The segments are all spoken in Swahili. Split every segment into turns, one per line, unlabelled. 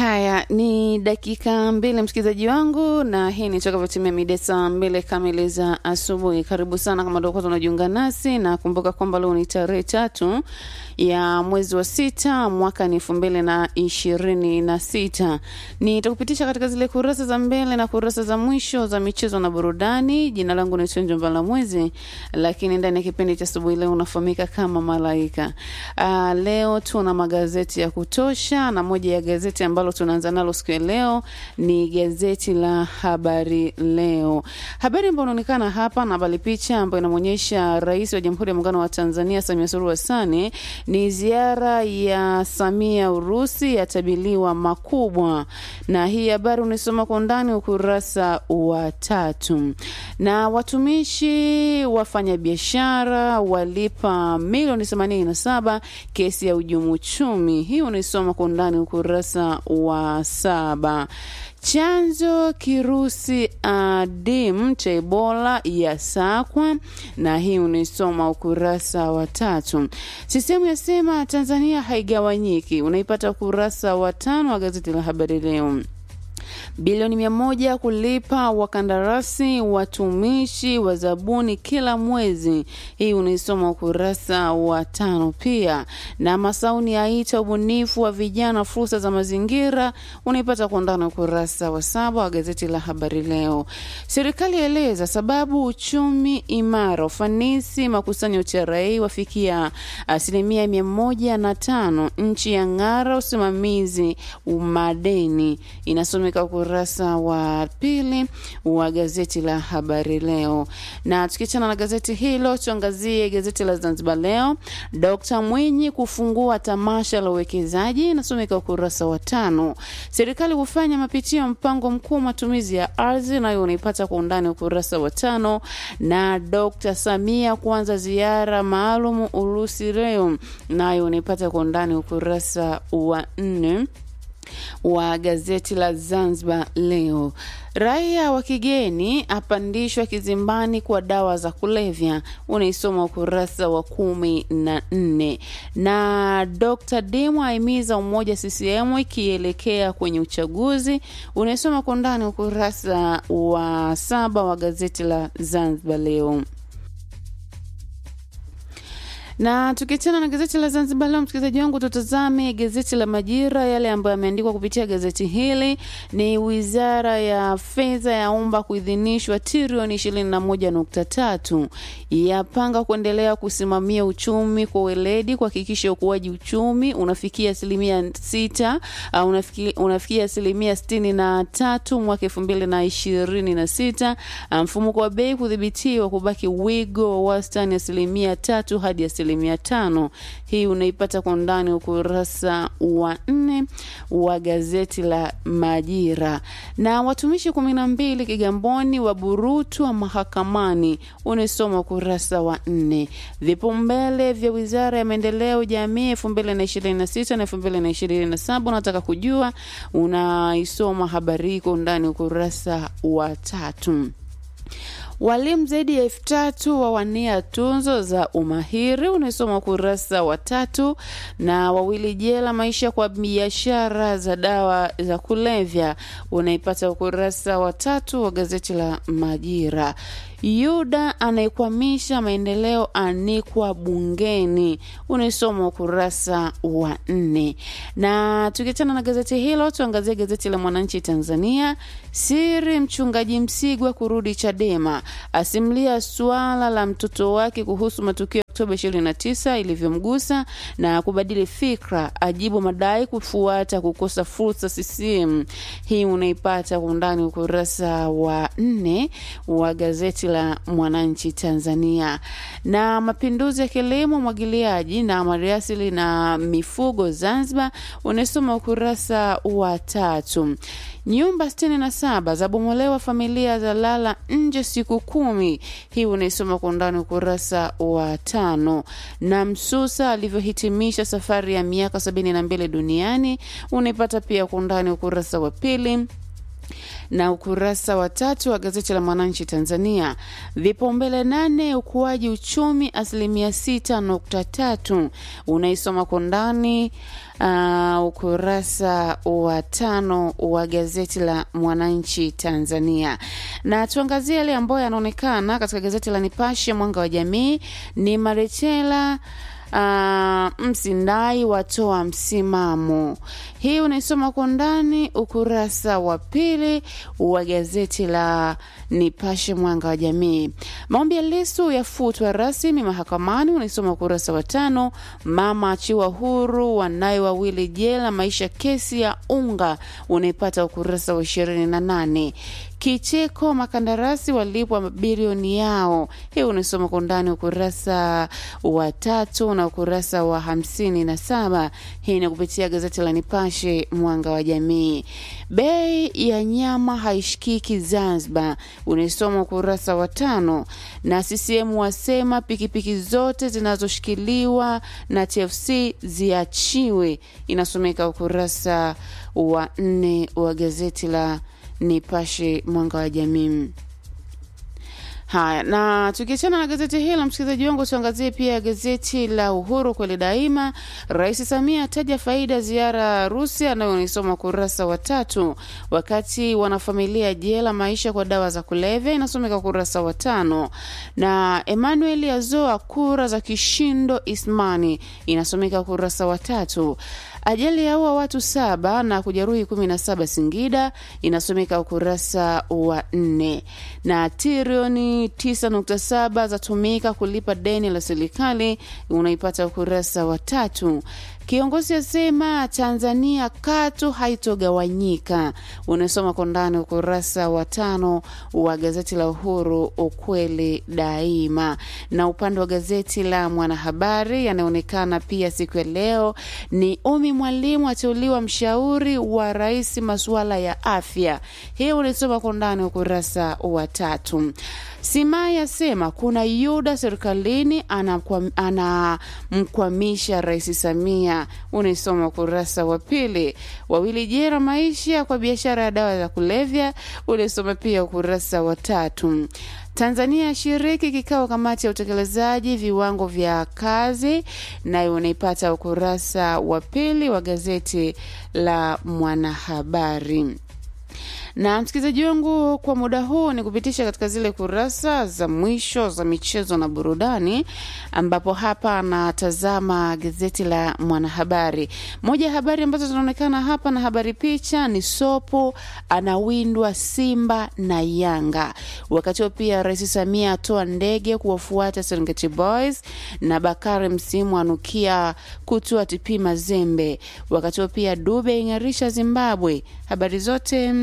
Haya ni dakika mbili, msikilizaji wangu, na hii ni takavyotimia mida saa mbili kamili za asubuhi. Karibu sana kama ndio kwanza unajiunga nasi, na kumbuka kwamba leo ni tarehe tatu ya mwezi wa sita mwaka ni elfu mbili na ishirini na sita. Nitakupitisha katika zile kurasa za mbele na kurasa za mwisho za michezo na burudani. Jina langu ni Tunjo Mbala Mwezi, lakini ndani ya kipindi cha asubuhi leo unafahamika kama Malaika. Uh, leo tuna magazeti ya kutosha, na moja ya gazeti ambalo tunaanza nalo siku ya leo ni gazeti la Habari Leo. Habari ambayo inaonekana hapa na habari picha ambayo inamwonyesha Rais wa Jamhuri ya Muungano wa Tanzania Samia Suluhu Hassan ni ziara ya Samia Urusi yatabiliwa makubwa, na hii habari unaisoma kwa undani ukurasa wa tatu. Na watumishi wafanyabiashara walipa milioni 87 kesi ya ujumu uchumi, hii unaisoma kwa undani ukurasa wa saba. Chanzo kirusi adimu cha Ebola ya sakwa, na hii unaisoma ukurasa wa tatu. Sisemu yasema Tanzania haigawanyiki, unaipata ukurasa wa tano wa gazeti la Habari Leo bilioni mia moja kulipa wakandarasi watumishi wa zabuni kila mwezi. Hii unaisoma ukurasa wa tano. Pia na Masauni aita ubunifu wa vijana fursa za mazingira, unaipata kwa undani ukurasa wa saba wa gazeti la habari leo. Serikali yaeleza sababu uchumi imara, ufanisi makusanyo TRA wafikia asilimia mia moja na tano, nchi ya ng'ara usimamizi madeni, inasomeka ukurasa wa pili wa gazeti la habari leo. Na tukiachana na gazeti hilo, tuangazie gazeti la Zanzibar Leo. Dkt Mwinyi kufungua tamasha la uwekezaji, inasomeka ukurasa wa tano. Serikali hufanya mapitio ya mpango mkuu wa matumizi ya ardhi, nayo unaipata kwa undani ukurasa wa tano. Na Dkt Samia kuanza ziara maalum Urusi leo, nayo unaipata kwa undani ukurasa wa nne wa gazeti la Zanzibar Leo. Raia wa kigeni apandishwa kizimbani kwa dawa za kulevya, unaisoma ukurasa wa kumi na nne. Na Dr Demo aimiza umoja CCM ikielekea kwenye uchaguzi, unaisoma kwa ndani ukurasa wa saba wa gazeti la Zanzibar Leo na tukiachana na gazeti la Zanzibar Leo, msikilizaji wangu, tutazame gazeti la Majira. Yale ambayo yameandikwa kupitia gazeti hili ni wizara ya fedha yaomba kuidhinishwa trilioni ishirini na moja nukta tatu yapanga kuendelea kusimamia uchumi kwa weledi, kuhakikisha ukuaji uchumi unafikia asilimia sita uh, unafikia, unafikia asilimia sitini na tatu mwaka elfu mbili na ishirini na sita mfumuko wa bei kudhibitiwa kubaki wigo wa wastani asilimia tatu hadi asilimia tano. Hii unaipata kwa undani ukurasa wa nne wa gazeti la Majira. Na watumishi kumi na mbili Kigamboni waburutwa mahakamani, unaisoma ukurasa wa nne. Vipaumbele vya wizara ya maendeleo jamii elfu mbili na ishirini na sita na elfu mbili na ishirini na saba unataka kujua, unaisoma habari hii kwa undani ukurasa wa tatu. Walimu zaidi ya elfu tatu wawania tunzo za umahiri, unaisoma ukurasa wa tatu. Na wawili jela maisha kwa biashara za dawa za kulevya, unaipata ukurasa wa tatu wa gazeti la Majira. Yuda anayekwamisha maendeleo anikwa bungeni, unaisoma ukurasa wa nne. Na tukiachana na gazeti hilo, tuangazie gazeti la Mwananchi Tanzania. Siri mchungaji Msigwa kurudi Chadema, asimlia suala la mtoto wake kuhusu matukio Oktoba 29 ilivyomgusa na kubadili fikra, ajibu madai kufuata kukosa fursa CCM. Hii unaipata kwa undani ukurasa wa nne wa gazeti la Mwananchi Tanzania. Na mapinduzi ya kilimo, mwagiliaji na maliasili na mifugo Zanzibar, unasoma ukurasa wa tatu. Nyumba sitini na saba zabomolewa, familia za lala nje siku kumi. Hii unaisoma kwa undani ukurasa wa tano. Na Msusa alivyohitimisha safari ya miaka sabini na mbili duniani unaipata pia kwa undani ukurasa wa pili na ukurasa wa tatu wa gazeti la Mwananchi Tanzania. Vipaumbele nane, ukuaji uchumi asilimia sita nukta tatu unaisoma kwa ndani uh, ukurasa wa tano wa gazeti la Mwananchi Tanzania, na tuangazie yale ambayo yanaonekana katika gazeti la Nipashe Mwanga wa Jamii. Ni Marechela Uh, Msindai watoa msimamo. Hii unaisoma kwa ndani ukurasa wa pili wa gazeti la Nipashe Mwanga wa Jamii. Maombi ya Lissu yafutwa rasmi mahakamani, unaisoma ukurasa wa tano. Mama achiwa huru, wanaye wawili jela, maisha kesi ya unga, unaipata ukurasa wa ishirini na nane. Kicheko, makandarasi walipwa mabilioni yao. Hii unasoma kwa undani ukurasa wa tatu na ukurasa wa hamsini na saba. Hii ni kupitia gazeti la Nipashe Mwanga wa Jamii. Bei ya nyama haishikiki Zanzibar, unaisoma ukurasa wa tano. Na CCM wasema pikipiki zote zinazoshikiliwa na TFC ziachiwe, inasomeka ukurasa wa nne wa gazeti la Nipashe Mwanga wa Jamii. Haya, na tukiachana na gazeti hilo, msikilizaji wangu, tuangazie pia gazeti la Uhuru kweli daima. Rais Samia ataja faida ziara Rusia, nayo unaisoma ukurasa wa tatu. Wakati wanafamilia jela maisha kwa dawa za kulevya, inasomeka ukurasa wa tano. Na Emmanuel azoa kura za kishindo Ismani, inasomeka ukurasa wa tatu. Ajali yaua watu saba na kujeruhi kumi na saba Singida, inasomeka ukurasa wa nne. Na trilioni 9.7 zatumika kulipa deni la serikali, unaipata ukurasa wa tatu. Kiongozi asema Tanzania katu haitogawanyika, unasoma kwa ndani ukurasa wa tano wa gazeti la Uhuru, ukweli daima. Na upande wa gazeti la Mwanahabari yanaonekana pia siku ya leo ni Umi Mwalimu ateuliwa mshauri wa rais masuala ya afya. Hii unasoma kwa ndani ukurasa wa tatu. Simai asema kuna yuda serikalini anamkwamisha Rais Samia, unaisoma ukurasa wa pili. Wawili jera maisha kwa biashara ya dawa za kulevya, unaisoma pia ukurasa wa tatu. Tanzania yashiriki kikao kamati ya utekelezaji viwango vya kazi, nayo unaipata ukurasa wa pili wa gazeti la Mwanahabari na msikilizaji wangu, kwa muda huu ni kupitisha katika zile kurasa za mwisho za michezo na burudani, ambapo hapa anatazama gazeti la Mwanahabari. Moja ya habari ambazo zinaonekana hapa na habari picha ni Sopo anawindwa Simba na Yanga. Wakati huo pia Rais Samia atoa ndege kuwafuata Serengeti Boys na Bakari Msimu anukia kutua TP Mazembe. Wakati huo pia Dube ing'arisha Zimbabwe. Habari zote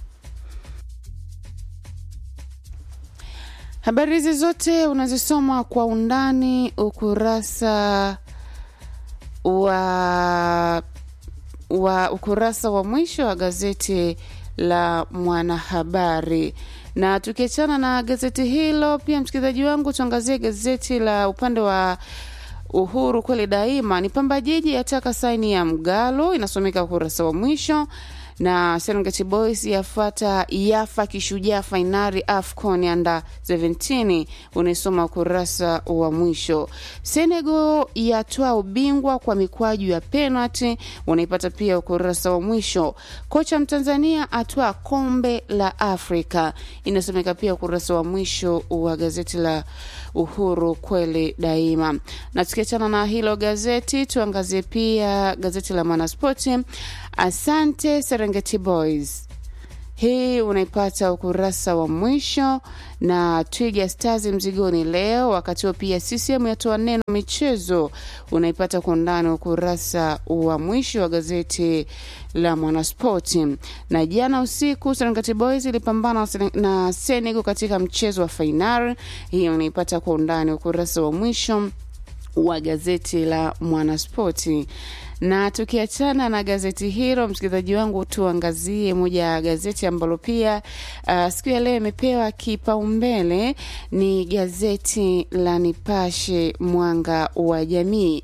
Habari hizi zote unazisoma kwa undani ukurasa wa wa ukurasa wa mwisho wa gazeti la Mwanahabari. Na tukiachana na gazeti hilo, pia msikilizaji wangu, tuangazie gazeti la upande wa Uhuru kweli daima. Ni Pamba Jiji yataka saini ya Mgalo, inasomeka ukurasa wa mwisho na Serengeti Boys yafuata yafa kishujaa fainali AFCON under 17 unaisoma ukurasa wa mwisho. Senegal yatoa ubingwa kwa mikwaju ya penalty unaipata pia ukurasa wa mwisho. Kocha Mtanzania atwaa kombe la Afrika inasomeka pia ukurasa wa mwisho wa gazeti la Uhuru kweli daima. Na tukiachana na hilo gazeti, tuangazie pia gazeti la Mwanaspoti. Asante Serengeti Boys, hii unaipata ukurasa wa mwisho. Na Twiga Stars mzigoni leo. Wakati huo pia CCM yatoa neno michezo, unaipata kwa undani ukurasa wa mwisho wa gazeti la Mwanaspoti. Na jana usiku Serengeti Boys ilipambana na Senegal katika mchezo wa fainali, hii unaipata kwa undani ukurasa wa mwisho wa gazeti la Mwanaspoti. Na tukiachana na gazeti hilo, msikilizaji wangu, tuangazie moja ya gazeti ambalo pia uh, siku ya leo imepewa kipaumbele ni gazeti la Nipashe Mwanga wa Jamii.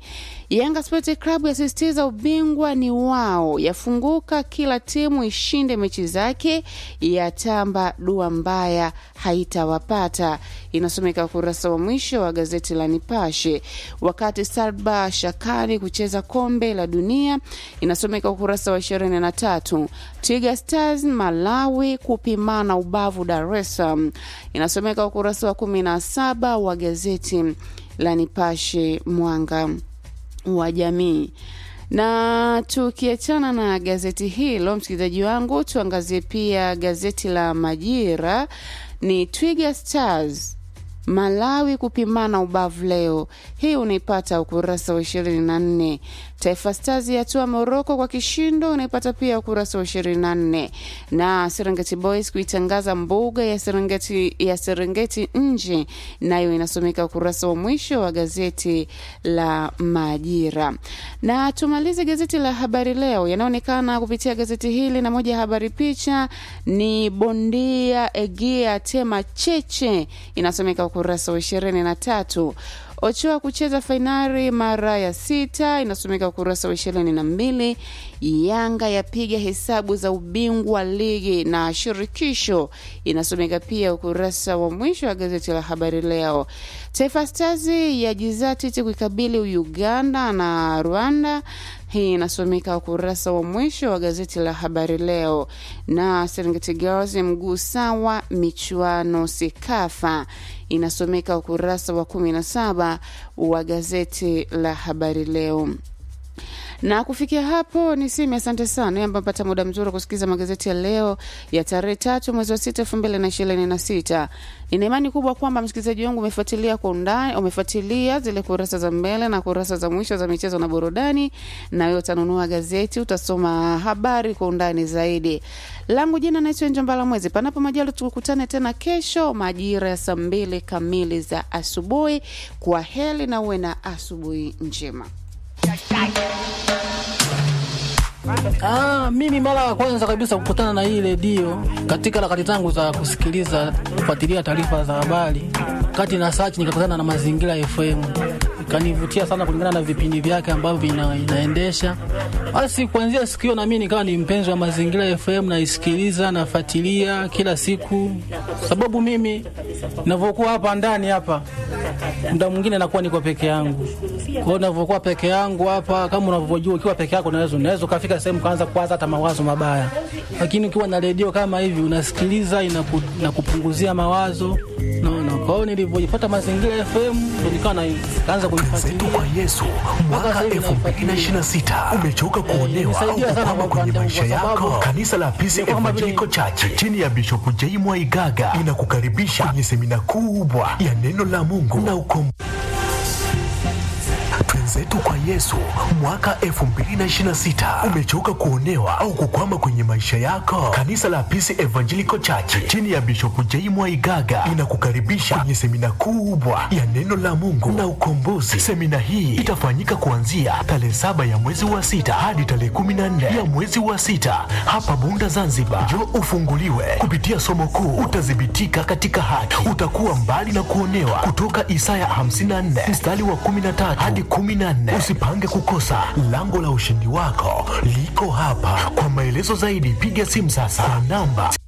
Yanga Sports Club yasisitiza ubingwa ni wao, yafunguka kila timu ishinde mechi zake, yatamba dua mbaya haitawapata. Inasomeka ukurasa wa mwisho wa gazeti la Nipashe. Wakati Salba Shakari kucheza kombe la dunia, inasomeka ukurasa wa ishirini na tatu. Twiga Stars Malawi kupimana ubavu Dar es Salaam, inasomeka ukurasa wa kumi na saba wa gazeti la Nipashe mwanga wa jamii. Na tukiachana na gazeti hilo, msikilizaji wangu, tuangazie pia gazeti la Majira. Ni Twiga Stars Malawi kupimana ubavu leo. Hii unaipata ukurasa wa ishirini na nne. Taifa Stars yatua Moroko kwa kishindo, unaipata pia ukurasa wa ishirini na nne. Na Serengeti Boys kuitangaza mbuga ya Serengeti, ya Serengeti nje, nayo inasomeka ukurasa wa mwisho wa gazeti la Majira. Na tumalize gazeti la Habari Leo, yanaonekana kupitia gazeti hili, na moja ya habari picha ni bondia Egia tema cheche, inasomeka ukurasa wa ishirini na tatu. Ochoa kucheza fainali mara ya sita inasomeka ukurasa wa ishirini na mbili. Yanga yapiga hesabu za ubingwa ligi na shirikisho inasomeka pia ukurasa wa mwisho wa gazeti la habari leo. Taifa Stars yajizatiti kuikabili Uganda na Rwanda hii inasomeka ukurasa wa mwisho wa gazeti la habari leo. Na Serengeti Girls mguu sawa michuano Sekafa inasomeka ukurasa wa kumi na saba wa gazeti la habari leo na kufikia hapo niseme asante sana amba mpata muda mzuri wa kusikiliza magazeti ya leo ya tarehe tatu mwezi wa sita elfu mbili na ishirini na sita nina imani kubwa kwamba msikilizaji wangu umefuatilia kwa undani umefuatilia zile kurasa za mbele na kurasa za mwisho za michezo na burudani na wewe utanunua gazeti utasoma habari kwa undani zaidi langu jina naitwa njombala mwezi panapo majali tukutane tena kesho majira ya saa mbili kamili za asubuhi kwa heli na uwe na asubuhi njema
Ah, mimi mara ya kwanza kabisa kukutana na hii redio katika harakati zangu za kusikiliza kufuatilia taarifa za habari, kati na search nikakutana na Mazingira FM, ikanivutia sana kulingana na vipindi vyake ambavyo ina, inaendesha. Basi kuanzia siku hiyo na mimi nikawa ni mpenzi wa Mazingira FM, naisikiliza nafuatilia kila siku, sababu mimi ninavyokuwa hapa ndani hapa muda mwingine nakuwa niko peke yangu. Kwa hiyo ninavyokuwa peke yangu hapa, kama unavyojua, ukiwa peke yako unaweza unaweza ukafika sehemu kaanza kuwaza hata mawazo mabaya, lakini ukiwa na redio kama hivi unasikiliza, inaku, inakupunguzia mawazo naona. Kwa hiyo nilivyojipata Mazingira FM ndo nikawa na kaanza
Zetu
kuifuatilia
kwa Yesu mwaka
Mpaka sasa hivi
2026 umechoka kuonewa au
Nisaidia sana
kukwama
kwa
kwenye
upande
maisha
wangu, kwa
yako?
sababu
Kanisa la Peace
nimekuwa kama vile-
Evangelical Church chini ya Bishop J. Mwaigaga inakukaribisha kwenye semina kubwa ya neno la Mungu na ukombozi Twenzetu kwa Yesu mwaka 2026. Umechoka kuonewa au kukwama kwenye maisha yako? Kanisa la Peace Evangelical Church chini ya Bishop J. Mwaigaga inakukaribisha kwenye semina kubwa ya neno la Mungu na ukombozi. Semina hii itafanyika kuanzia tarehe saba ya mwezi wa sita hadi tarehe 14 ya mwezi wa sita hapa Bunda, Zanzibar. Njoo ufunguliwe kupitia somo kuu, utadhibitika katika haki, utakuwa mbali na kuonewa, kutoka Isaya 54 mstari wa 13 hadi 14. Usipange kukosa, lango la ushindi wako liko hapa. Kwa maelezo zaidi, piga simu sasa kwa namba